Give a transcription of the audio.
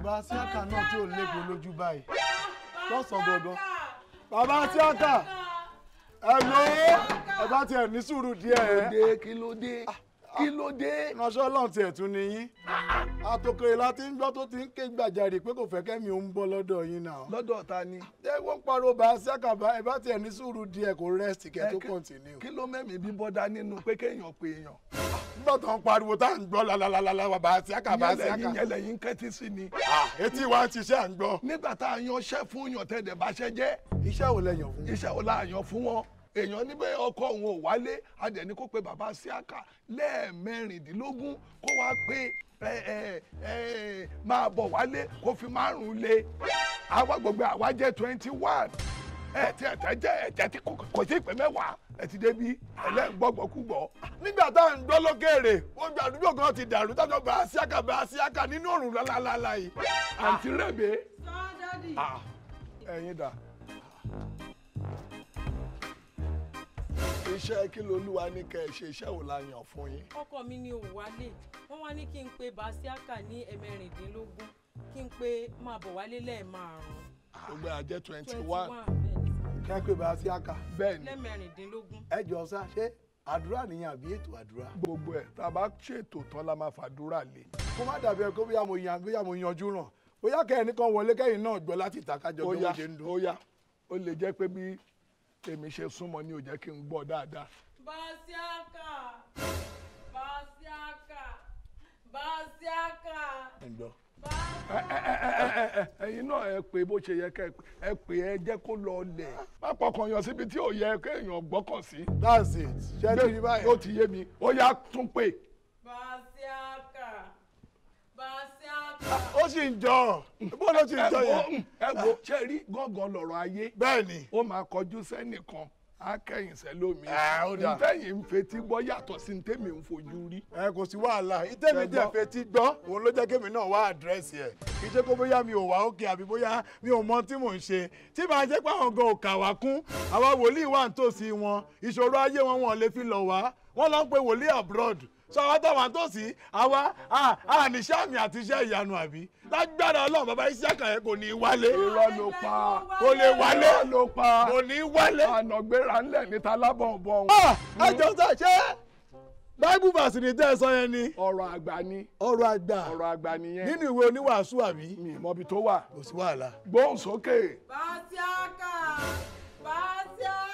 bàbá síákà náà tí ò lépo lójú báyìí lọ́sàn-án gangan bàbá síákà ẹ ló ẹ bá tiẹ̀ ní sùúrù díẹ̀ ẹ kí ló dé kí ló dé. ránṣẹ́ ọlọ́run tiẹ̀ tún ni yín àtòkèrè láti ń gbọ́ tó ti ń ké gbàjarè pé kò fẹ́ kẹ́mi ò ń bọ́ lọ́dọ̀ yín náà. lọ́dọ̀ ta ni. ẹ wọ́n ń pariwo bá síákà bá ẹ bá tiẹ̀ ní sùúrù díẹ̀ kó rẹ́sì kẹ́ tó kọ́ntínú. kí ló mẹ́mí bí bọ́dá nínú pé kéèyàn pé èèyàn. nígbà tó ń pariwo tá à ń gbọ́ lálálálá bá síákà bá síákà. ìyẹn lẹ́yìn kẹ́tí sí ni. etí wa ń ṣiṣẹ́ à ń gbọ́. nígbà tá a yan iṣẹ́ fún yàn tẹ́lẹ̀ bá ṣẹ́ jẹ́. iṣẹ́ wo lẹ yàn fún. iṣẹ́ wo la yàn fún wọn èèyàn níbẹ̀ ọkọ òun ò wálé adẹ̀ni kó pe bàbá síákà lẹ́ẹ̀mẹrìndínlógún kó wá pé ẹ ẹ ẹ máa bọ̀ wálé kó fi márùn-ún lé àwa gbogbo àwa jẹ́ twenty one ẹ tí ẹ tẹ jẹ ẹ jẹ tí kò sí ìpè mẹ́wàá ẹ ti débi ẹlẹ́gbọ́gbọ́kúgbọ́. nígbà tá à ń gbọ́ lókèrè wọ́n gba àdúgbò kan ti dàrú tájọ́ bá síákà bá síákà nínú òrùn lálálálá yìí. àǹtí rẹ̀bẹ̀. sọ́dọ̀dì. ẹ̀yin dà. iṣẹ́ kí lolúwa ní kẹ́ ẹ ṣe iṣẹ́ wò la yàn fún yín. ọkọ mi ni ò wálé wọn wá ní kí n pe basiaka ní ẹ̀mẹrìndínlógún kí n pe máa bọ̀ wálé lẹ́ẹ̀márùn-ún. gbogbo àjẹ́ twenty twenty one. one bẹ́ẹ̀ni kẹ́ pé bá síákà. bẹ́ẹ̀ni lẹ́mẹrìndínlógún. ẹ jọ sá ṣé àdúrà nìyẹn àbí ètò àdúrà. gbogbo ẹ̀ tá a bá ṣètò tán la máa fàdúrà lé. kó má dàbí ẹ kó bóyá mo yan bóyá mo yanjú ràn bóyá kẹ́hìn kan wọlé kẹ́yìn náà gbọ́ láti ìtàkájọ ó bí yá wọ́n ṣe ń dún. ó yá ó lè jẹ́ pé bí èmi ṣe súnmọ́ ni ò jẹ́ kí n gbọ́ dáadáa. basiaka basiaka basiaka. ẹ gbọ́. ẹ̀yin náà ẹ pé bó ṣe yẹ kẹ́ ẹ pé ẹ jẹ́ kó lọ lẹ̀. má pọkàn yàn síbi tí ò yẹ kéèyàn gbọ́kàn sí. that's it ṣé ti rí báyìí. ó ti yé mi ó yá tún pè. basiaka basiaka. ó sì ń jọ bó ló sì ń jọ yẹn. ẹ wo ṣe rí gángan lọ̀rọ̀ ayé. bẹ́ẹ̀ni. ó máa kọjú sẹ́nìkan á kẹ́yìn sẹ́lómi. ó dà. ntẹ́yìn ń fetí gbọ́ yàtọ̀ sí ntẹ́mi ń fojú rí. ẹ kò sí wàhálà ìtẹ́mi jẹ́ fetí gbọ́ òun ló jẹ́ kémi náà wá àdírẹ́sì ẹ̀ kì í ṣe kó bóyá mi ò wá òkè àbí bóyá mi ò mọ tí mò ń ṣe tí màá jẹ́ pé àwọn gan ò kà wá kún àwa wòlíì wà nítòsí wọn ìṣòro ayé wọn wọn lè fi lọ wá wọn lọ ń pe wòlíì abroad sọ àwọn táwọn àtòsí àwa àníṣẹ́ àmì àti iṣẹ́ ìyanu àbí lágbára ọlọ́run bàbá Isiaka yẹn kò ní í wálé. irọ́ ló pa kò lè wálé irọ́ ló pa kò ní í wálé. ànàgbéra ńlẹ̀ níta lábọ̀nbọ̀n. ẹ jọ sá ṣé bible verse ni tẹ́ ẹ sọ yẹn ni. ọ̀rọ̀ àgbà ni. ọ̀rọ̀ àgbà. ọ̀rọ̀ àgbà nìyẹn. nínú ìwé oníwàásù àbí. mi mọbi tó wà. kò sí wàhálà. gbóhùn sókè. basiaka basiaka.